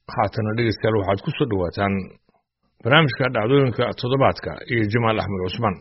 haatana dhegeystayaal waxaad ku soo dhowaataan barnaamijka dhacdooyinka toddobaadka iyo jamaal axmed cusmaan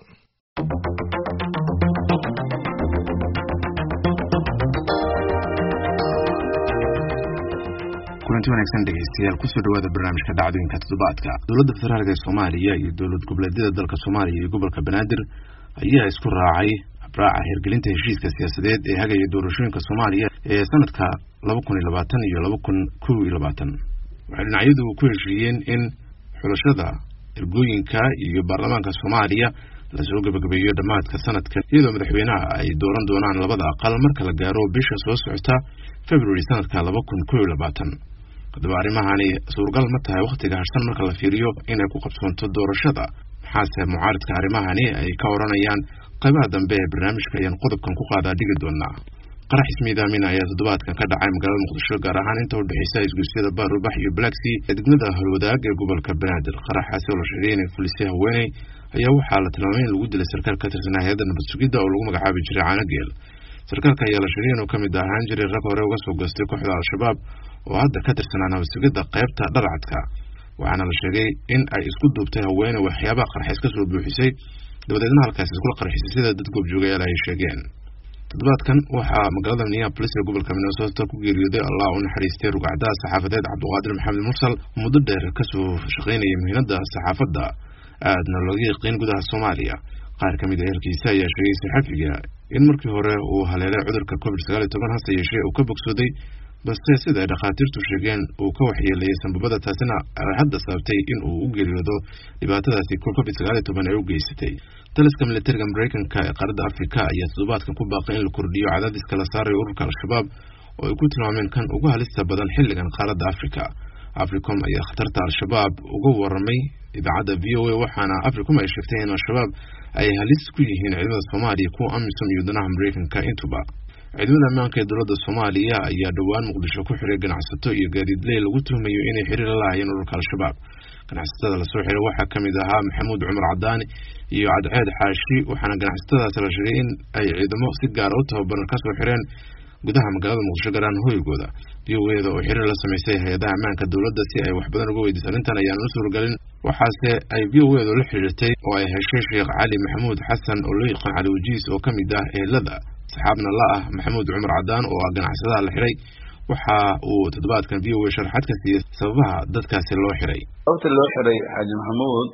kulanti wanaagsan dhegeystayaal kusoo dhawaada barnaamijka dhacdooyinka toddobaadka dowladda federaalk ee soomaaliya iyo dowlad goboleedyada dalka soomaaliya iyo gobolka banaadir ayaa isku raacay habraaca hirgelinta heshiiska siyaasadeed ee hagaya doorashooyinka soomaaliya ee sanadka laba kun iyo labaatan iyo laba kun kow iyo labaatan waxay dhinacyadu ku heshiiyeen in xulashada ergooyinka iyo baarlamaanka soomaaliya lasoo gebagabeeyo dhammaadka sanadkan iyadoo madaxweynaha ay dooran doonaan labada aqal marka la gaaro bisha soo socota february sanadka laba kun kow iyo labaatan haddaba arrimahani suuragal ma tahay wakhtiga harsan marka la fiiriyo inay ku qabsoonto doorashada maxaase mucaaridka arrimahani ay ka odhanayaan qaybaha dambe ee barnaamijka ayaan qodobkan ku qaadaa dhigi doonaa qarax ismiidaamin ayaa toddobaadkan ka dhacay magaalada muqdisho gaar ahaan inta udhexeysa isgoysyada baarubax iyo blacksea ee degmada holwadaag ee gobolka banaadir qaraxaasi oo la sheegay inay fulisay haweeney ayaa waxaa la tilmaamay in lagu dilay sarkaal ka tirsanaa hay-adda nabad sugidda oo lagu magacaabi jiray caanageel sarkaalka ayaa la sheegay inuu ka mid ahaan jiray rag hore uga soo goostay kooxda al-shabaab oo hadda ka tirsanaa nabad sugidda qaybta dharcadka waxaana la sheegay in ay isku duubtay haweeney waxyaabaha qarxays ka soo buuxisay dabadeedna halkaasi iskula qarxisay sida dad goobjoogayaal ay sheegeen toddobaadkan waxaa magaalada minneapolis ee gobolka minnesota ku geeriyooday allah u naxariistay rugcadaha saxaafadeed cabduqaadir maxamed mursal oo muddo dheer kasoo shaqaynayay muhiimadda saxaafadda aadna looga yaqiin gudaha soomaaliya qaar ka mid a ehelkiisa ayaa sheegay saxafiga in markii hore uu haleelay cudurka covid sagaal iyo toban hase yeeshee uu ka bogsooday balse sida ay dhakhaatiirtu sheegeen uu ka waxyeelayay sanbabada taasina ay hadda sababtay in uu u geeriyoodo dhibaatadaasi covid sagaal iyo toban ay u geysatay taliska militariga mareykanka ee qaaradda afrika ayaa toddobaadkan ku baaqay in la kordhiyo cadaadiska la saarayo ururka al-shabaab oo ay ku tilmaameen kan ugu halista badan xilligan qaaradda afrika africom ayaa khatarta al-shabaab uga waramay idaacadda v o a waxaana africom ay sheegtay in al-shabaab ay halis ku yihiin ciidamada soomaaliya kuwa amisom iyo danaha mareykanka intuba ciidamada ammaanka ee dowladda soomaaliya ayaa dhowaan muqdisho ku xiray ganacsato iyo gaadiidley lagu tuhmayo inay xiriir la lahaayeen ururka al-shabaab ganacsatada lasoo xiray waxaa ka mid ahaa maxamuud cumar cadaani iyo cadceed xaashi waxaana ganacsatadaasi la sheegay in ay ciidamo si gaara u tababaran kasoo xireen gudaha magaalada muqdisho garaan hoygooda v o eda oo xiriir la samaysay hay-adaha ammaanka dowladda si ay wax badan uga weydiiso arrintan ayaan u suuragelin waxaase ay v o edu la xiriirtay oo ay heshay sheekh cali maxamuud xasan oo loo yaqaan cali wajiis oo ka mid ah ehelada saxaabna la ah maxamuud cumar cadaan oo ah ganacsadaha la xiray waxa uu toddobaadkan v o a sharaxaad ka siiyey sababaha dadkaasi loo xiray sababta loo xiray xaaji maxamuud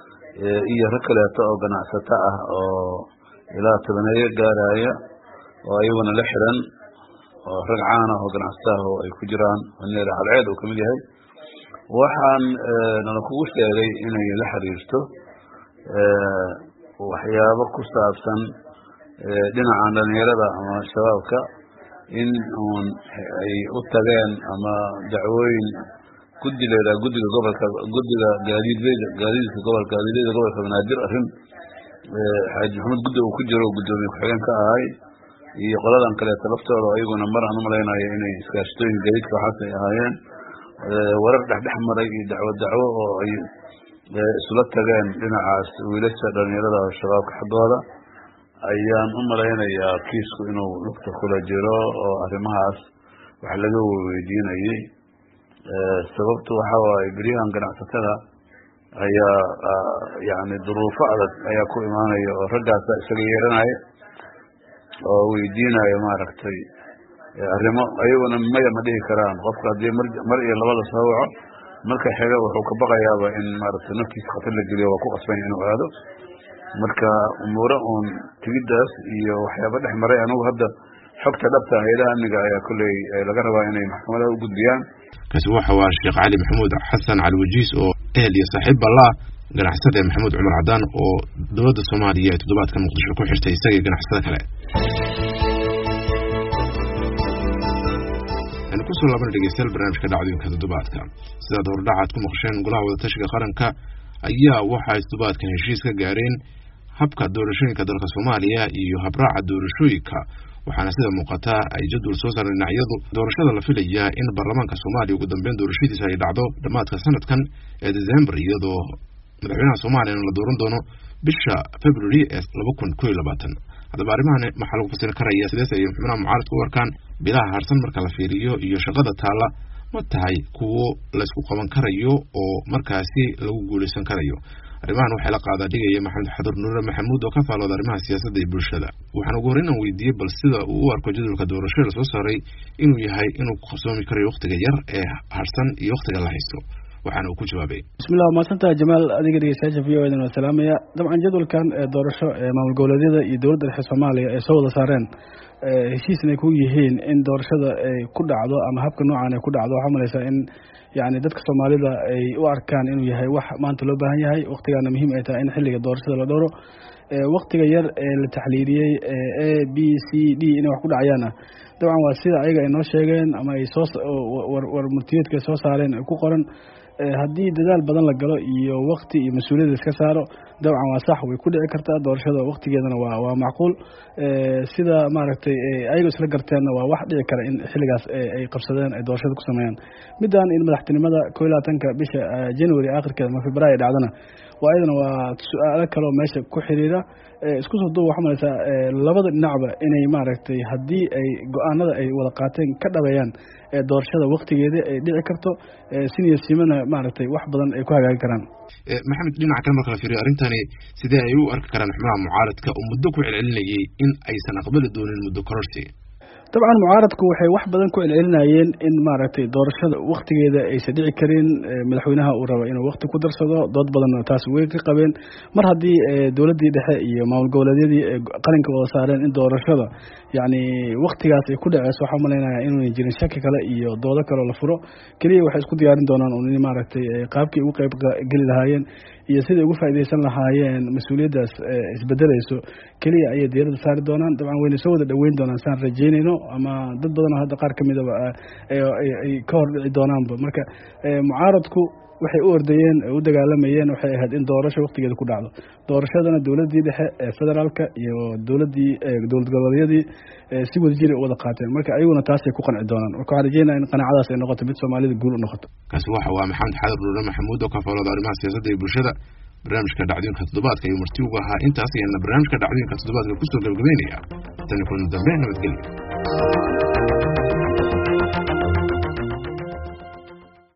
iyo rag kaleeto oo ganacsato ah oo ilaa tobaneeyo gaaraya oo ayaguna la xiran oo rag caan ah oo ganacsato ah oo ay ku jiraan neer cadceed uu kamid yahay waxaan nala kugu sheegay inay la xiriirto waxyaabo ku saabsan dhinacan dhalinyarada ama shabaabka in uun ay u tageen ama dacwooyin guddi la yidhaha guddiga gobolka guddiga gaadiidleyda gaadiidka gobolka gaadiidleyda gobolka banaadir arrin xaaji maxamed guddi uu ku jiro guddoomiye ku-xigeen ka ahay iyo qoladan kaleeto laftooda ayaguna mar aan u malaynayo inay iskaashatooyin gaadiidka waxaas ay ahaayeen warar dhexdhex maray iyo dacwo dacwo oo ay isula tageen dhinacaas wiilasha dhalinyarada shabaabka xaggooda ayaan u malaynayaa kiisku inuu lugta kula jiro oo arrimahaas wax laga weydiinayay sababtu waxa waaye beryahan ganacsatada ayaa yani duruufo adag ayaa ku imaanaya oo raggaasa isaga yeeranaya oo weydiinaya maaragtay arrimo ayaguna maya ma dhihi karaan qofka haddii mar iyo labada soo waco marka xiga wuxuu ka baqayaaba in maaragtay naftiisa khatar la geliyo waa ku qasbanya inuu aado marka umuure uun tigiddaas iyo waxyaaba dhex maray anugu hadda xogta dhabta hay-adaha amniga ayaa kolley laga rabaa inay maxkamadaha u gudbiyaan kaasi waxa waa sheekh cali maxamuud xasan cali wajiis oo ehel iyo saaxiib ballaa ganacsada maxamuud cumar cadaan oo dowladda soomaaliya ee toddobaadka muqdisho ku xirtay isaga iyo ganacsada kale aynu kusoo laabana dhegeystayaal barnaamijka dhacdooyinka toddobaadka sidaad hordhacaad ku maqsheen golaha wadatashiga qaranka ayaa waxay toddobaadkan heshiis ka gaareen habka doorashooyinka dalka soomaaliya iyo habraaca doorashooyinka waxaana sida muuqataa ay jadwal soo saareen dhinacyadu doorashada la filayaa in baarlamaanka soomaaliya ugu dambeyn doorashadiisa ay dhacdo dhammaadka sanadkan ee december iyadoo madaxweynaha soomaaliyana la dooran doono bisha february ee laba kun ko iyo labaatan haddaba arrimahan maxaa lagu fasiri karaya sidees ay xubnaha mucaaradka u arkaan bilaha harsan marka la fiiriyo iyo shaqada taalla ma tahay kuwo laysku qaban karayo oo markaasi lagu guulaysan karayo arrimahan waxaa la qaadaa dhigaya maxamed xadur nuure maxamuud oo ka faalooda arrimaha siyaasadda iyo bulshada waxaan ugu horreyn aan weydiiyey bal sida uu u arko jadwalka doorashada lasoo saaray inuu yahay inuu ku qabsoomi karayo wakhtiga yar ee harsan iyo wakhtiga la haysto waxaana uu ku jawaabay bismillah mahadsantaha jamaal adiga dhegeystayaasha v o edan waa salaamaya dabcan jadwalkan doorasho ee maamul goboleedyada iyo dowladda dhexe soomaaliya ay soo wada saareen heshiisna ay ku yihiin in doorashada ay ku dhacdo ama habka noocan ay ku dhacdo waxaa malaysaa in yani dadka soomaalida ay u arkaan inuu yahay wax maanta loo baahan yahay waktigaana muhiim ay tahay in xilliga doorashada la dhowro waktiga yar ee la taxliiliyey a b c d inay wax ku dhacayaana dabcan waa sida ayaga ay noo sheegeen ama ay soo war murtiyeedka ay soo saareen ay ku qoran haddii dadaal badan la galo iyo wakti iyo mas-uuliyadda iska saaro dabcan waa sax way ku dhici kartaa doorashada waktigeedana waa waa macquul sida maaragtay ayago isla garteenna waa wax dhici kara in xilligaas ay qabsadeen ay doorashada ku sameeyaan middan in madaxtinimada ko iyo labaatanka bisha january akhirkeeda ama february dhacdana waa iyadana waa su-aalo kaleo meesha ku xiriira isku soo duub waxaa malaysaa labada dhinacba inay maaragtay haddii ay go-aanada ay wada qaateen ka dhabeeyaan doorashada waktigeeda ay dhici karto siniya simana maaragtay wax badan ay ku hagaagi karaan maxamed dhinaca kale marka la fiiriyo arrintani sidee ay u arki karaan xubnaha mucaaradka oo muddo ku celcelinayay in aysan aqbali doonin muddo kororsi dabcan mucaaradku waxay wax badan ku celcelinayeen in maaragtay doorashada waktigeeda aysan dhici karin madaxweynaha uu raba inuu wakti ku darsado dood badanna taas way ka qabeen mar haddii dowladdii dhexe iyo maamul goboleedyadii qalinka wada saareen in doorashada yacni waktigaas ay ku dhaceyso waxaa umalaynaya inuuna jirin shaki kale iyo doodo kaleo la furo keliya waxay isku diyaarin doonaan un in maaragtay qaabkii ugu qayb geli lahaayeen iyo siday ugu faaideysan lahaayeen mas-uuliyaddaas isbedeleyso keliya ayay diirada saari doonaan dabcan wayna soo wada dhoweyn doonaan saan rajeynayno ama dad badanoo hadda qaar kamidaba ay ka hor dhici doonaanba marka mucaaradku waxay u ordayeen u dagaalamayeen waxay ahayd in doorasho waktigeeda ku dhacdo doorashadana dowladdii dhexe ee federaalka iyo dowladdii dowlad goboleedyadii si wada jira u wada qaateen marka ayaguna taasay ku qanci doonaan marka waxaan rajeynaya in qanaacadaas ay noqoto mid soomaalida guul u noqoto kaasi waxa waa maxamed xadir nuure maxamuud oo ka faalooda arrimaha siyaasadda iyo bulshada barnaamijka dhacdooyinka toddobaadka ayuu marti ugu ahaa intaas ayaana barnaamijka dhacdooyinka toddobaadka kusoo gabagabeynaya tani kulan dambe nabadgelyo